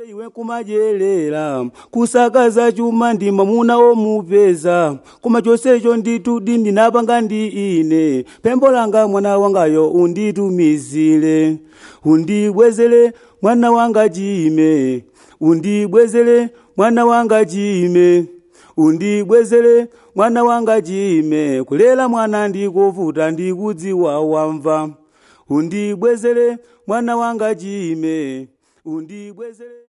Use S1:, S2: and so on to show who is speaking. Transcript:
S1: iwe kumadyerera kusakaza chuma ndi mamuna omupeza koma chonsecho nditudi ndinapanga ndi ine pempho langa mwana wangayo unditumizire undibwezere mwana wanga chime undibwezere mwana wanga chime undibwezere mwana wanga chime kulera mwana ndikuvuta ndikudziwa wamva undibwezere mwana wanga chime undibwezere